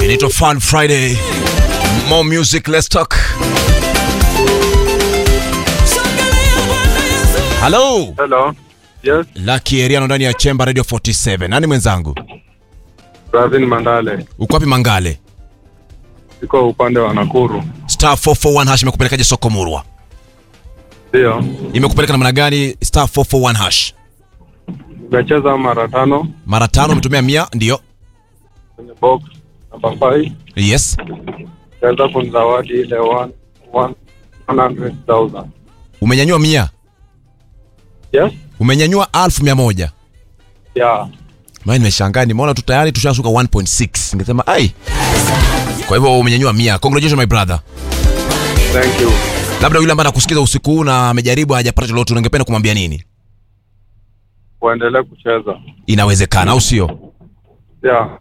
Inaitwa Fun Friday. More music, let's talk. Hello. Hello. Yes, Lucky Eriano ndani ya Chemba Radio 47. Nani mwenzangu? Bravin Mandale. Uko wapi Mangale? Iko upande wa Nakuru. Star 441 hash imekupelekaje soko Murwa? Ndio. Imekupeleka namna gani Star 441 hash? Nimecheza mara tano Mara tano umetumia mia ndio. kwenye box namba 5. Yes. Kaweza kunizawadi ile 1 100,000. Umenyanyua mia. Yes? Umenyanyua alfu mia moja. Yeah. Mimi nimeshangaa nimeona tu tayari tushashuka 1.6. Ningesema ai. Kwa hivyo umenyanyua mia. Congratulations my brother. Thank you. Labda yule ambaye anakusikiza usiku huu na amejaribu hajapata lolote ungependa kumwambia nini? Waendelee kucheza. Inawezekana au sio? Yeah.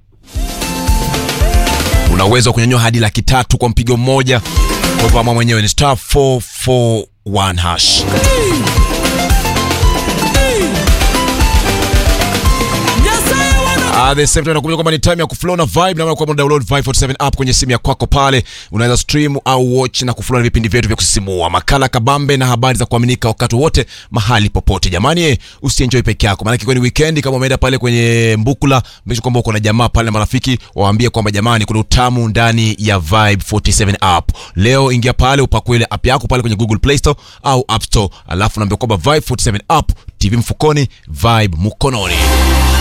Una uwezo wa kunyanyua hadi laki tatu kwa mpigo mmoja. Kwa hivyo amua mwenyewe ni star 441 hash. At the same time nakumbuka kwamba ni time ya kuflow na vibe na maana kwamba download Vibe 47 app kwenye simu ya kwako pale unaweza stream au watch na kuflow na vipindi vyetu vya kusisimua makala kabambe na habari za kuaminika wakati wote mahali popote jamani eh, usienjoy peke yako maana kwa ni weekend kama umeenda pale kwenye mbukula mbisho kwamba uko na jamaa pale na marafiki waambie kwamba jamani kuna utamu ndani ya Vibe 47 app leo ingia pale upakue ile app yako pale kwenye Google Play Store au App Store alafu naambia kwamba Vibe 47 app TV mfukoni Vibe mkononi